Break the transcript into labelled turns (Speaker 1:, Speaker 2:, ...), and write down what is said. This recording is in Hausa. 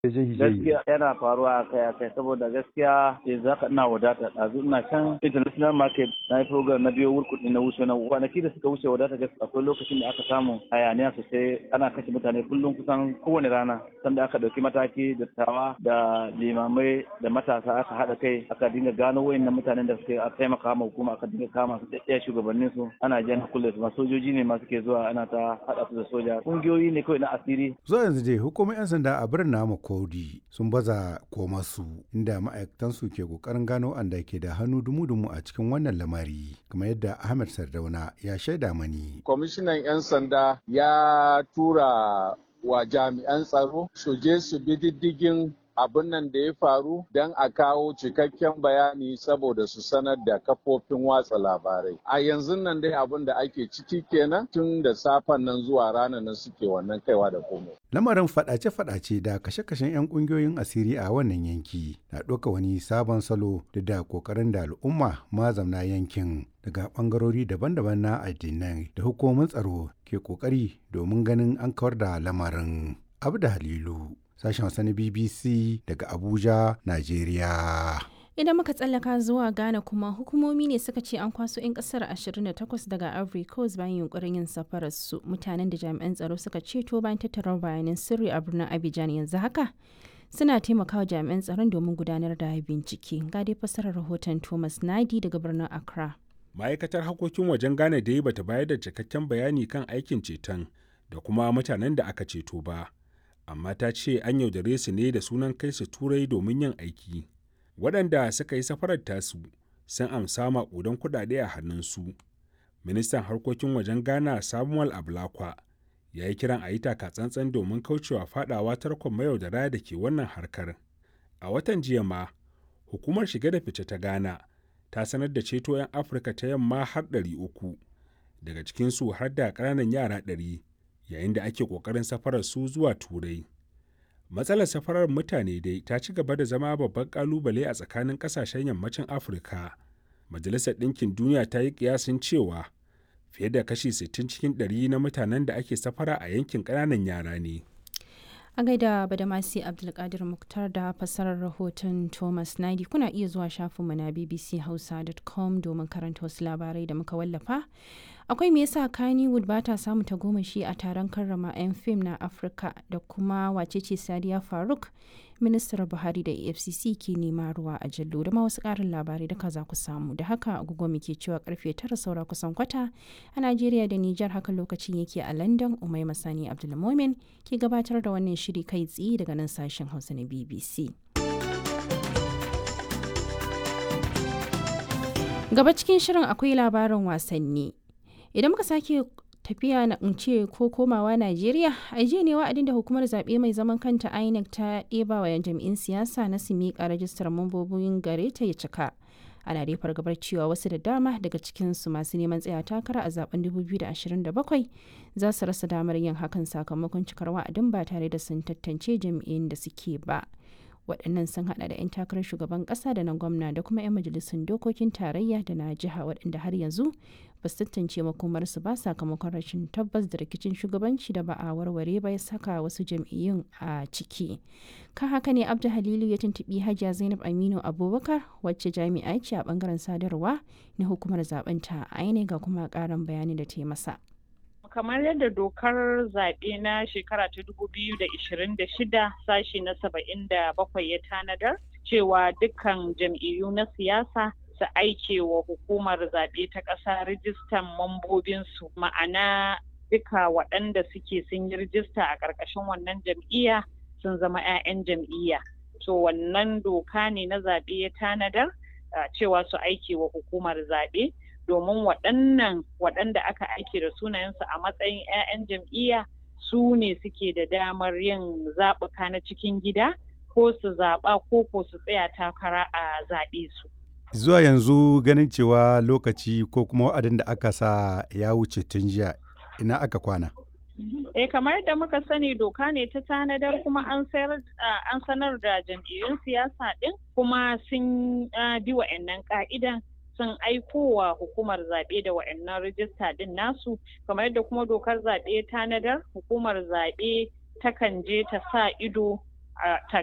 Speaker 1: gaskiya yana faruwa a kai a kai saboda gaskiya yanzu haka ina wadata ɗazu ina can international market na yi program na biyo wurkuɗi na wuce na kwanaki da suka wuce wadata gaskiya akwai lokacin da aka samu hayaniya sosai ana kashe mutane kullum kusan kowane rana sanda aka ɗauki mataki da tawa da limamai da matasa aka haɗa kai aka dinga gano wayannan mutanen da suke taimaka ma hukuma aka dinga kama su ɗaya shugabannin su ana jan kulle su ma sojoji ne masu ke zuwa ana ta haɗa su da soja ƙungiyoyi ne kawai na asiri.
Speaker 2: zuwa yanzu dai hukumar 'yan sanda a birnin namu Kodi sun baza komasu inda ma'aikatansu ke kokarin gano anda ke da hannu dumu-dumu a cikin wannan lamari kamar yadda Ahmed Sardauna ya shaida mani.
Speaker 3: Kwamishinan 'yan sanda ya tura wa jami'an tsaro su je su bi diddigin abin nan da ya faru don a kawo cikakken bayani saboda su sanar da kafofin watsa labarai. A yanzu nan dai abin da ake ciki kenan tun da safen nan zuwa ranar nan suke wannan kaiwa da komai.
Speaker 2: Lamarin fadace-fadace da kashe-kashen 'yan kungiyoyin asiri a wannan yanki na ɗauka wani sabon salo da da kokarin da al'umma mazamna yankin daga bangarori daban-daban na addinai da hukumomin tsaro ke kokari domin ganin an kawar da lamarin. Abu da Halilu. sashen Hausa na BBC daga Abuja, Najeriya.
Speaker 4: Idan muka tsallaka zuwa Ghana kuma hukumomi ne suka ce an kwaso 'yan kasar 28 daga Ivory Coast bayan yunkurin yin safarar su mutanen da jami'an tsaro suka ceto bayan tattarar bayanan sirri a birnin Abidjan yanzu haka. Suna taimakawa jami'an tsaron domin gudanar da bincike. Ga dai fasarar rahoton Thomas Nadi daga birnin Accra.
Speaker 5: Ma'aikatar harkokin wajen Ghana dai bata bayar da cikakken bayani kan aikin ceton da kuma mutanen da aka ceto ba. amma ta ce an yaudare su ne da sunan kai su turai domin yin aiki waɗanda suka yi safarar tasu sun amsa maƙudan kuɗaɗe a hannunsu ministan harkokin wajen ghana samuel ablakwa ya yi kiran a yi tsantsan domin kaucewa fadawa tarkon mayaudara da ke wannan harkar a watan jiya ma hukumar shige da fice ta ghana ta sanar da ceto 'yan afirka ta yamma har 300 daga cikinsu har da ƙananan yara 100 yayin da ake ƙoƙarin safarar su zuwa turai matsalar safarar mutane dai ta ci gaba da zama babban ƙalubale a tsakanin ƙasashen yammacin afirka majalisar ɗinkin duniya ta yi ƙiyasin cewa fiye da kashi 60 cikin 100 na mutanen da ake safara a yankin ƙananan yara ne
Speaker 4: a gaida badamasi abdulkadir muktar da fassarar rahoton thomas naidi kuna iya zuwa shafinmu na bbchausa.com domin karanta wasu labarai da muka wallafa akwai me yasa kannywood ba ta samu tagomashi a taron karrama 'yan fim na afirka da kuma wacece sadiya faruk ministar buhari da efcc ke nema ruwa a jallo da ma wasu karin labarai da za ku samu da haka agogo muke cewa karfe tara saura kusan kwata a najeriya da nijar haka lokacin yake a london umai masani abdulmomin ke gabatar da wannan shiri kai tsaye daga nan sashen hausa na bbc gaba cikin shirin akwai labarin wasanni idan muka sake tafiya na ce ko komawa Najeriya a jiya ne wa'adin da hukumar zaɓe mai zaman kanta INEC ta ɗeba wa jami'in siyasa na su miƙa rajistar mambobin gare ta ya cika. Ana dai fargabar cewa wasu da dama daga cikinsu masu neman tsaya takara a zaben 2027 za su rasa damar yin hakan sakamakon cikar wa'adin ba tare da sun tantance jami'in da suke ba. waɗannan sun hada da 'yan takarar shugaban ƙasa da na gwamna da kuma 'yan majalisun dokokin tarayya da na jiha waɗanda har yanzu ba su tantance makomarsu ba sakamakon rashin tabbas da rikicin shugabanci da ba a warware ba ya saka wasu jam'iyyun a ciki kan haka ne abdu halilu ya tuntuɓi hajiya zainab aminu abubakar wacce jami'a ce a bangaren sadarwa na hukumar zaben ta aine ga kuma ƙarin bayani da ta yi masa
Speaker 6: kamar yadda dokar zaɓe na shekara ta dubu biyu da ishirin da shida sashi na saba'in da bakwai ya tanadar cewa dukkan jam'iyyu na siyasa su aike wa hukumar zaɓe ta ƙasa rijistan mambobinsu ma'ana duka waɗanda suke sun yi rijista a ƙarƙashin wannan jam'iyya sun zama 'ya'yan jam'iyya to wannan doka ne na zaɓe ya tanadar cewa su aike wa hukumar zaɓe domin waɗannan waɗanda aka aike da sunayensu a matsayin 'ya'yan jam'iyya su ne suke da damar yin zaɓuka na cikin gida ko su zaɓa ko ko su tsaya takara a zaɓe su.
Speaker 2: Zuwa yanzu ganin cewa lokaci ko kuma wa'adin da aka sa ya wuce tun jiya ina aka kwana.
Speaker 6: Eh kamar yadda muka sani doka ne ta tanadar kuma an sanar da jam'iyyun siyasa ɗin kuma sun bi wa'annan ka'idan sun aiko wa hukumar zaɓe da wa'annan rijista ɗin nasu kamar yadda kuma dokar zaɓe tanadar hukumar zaɓe takan je ta sa ido a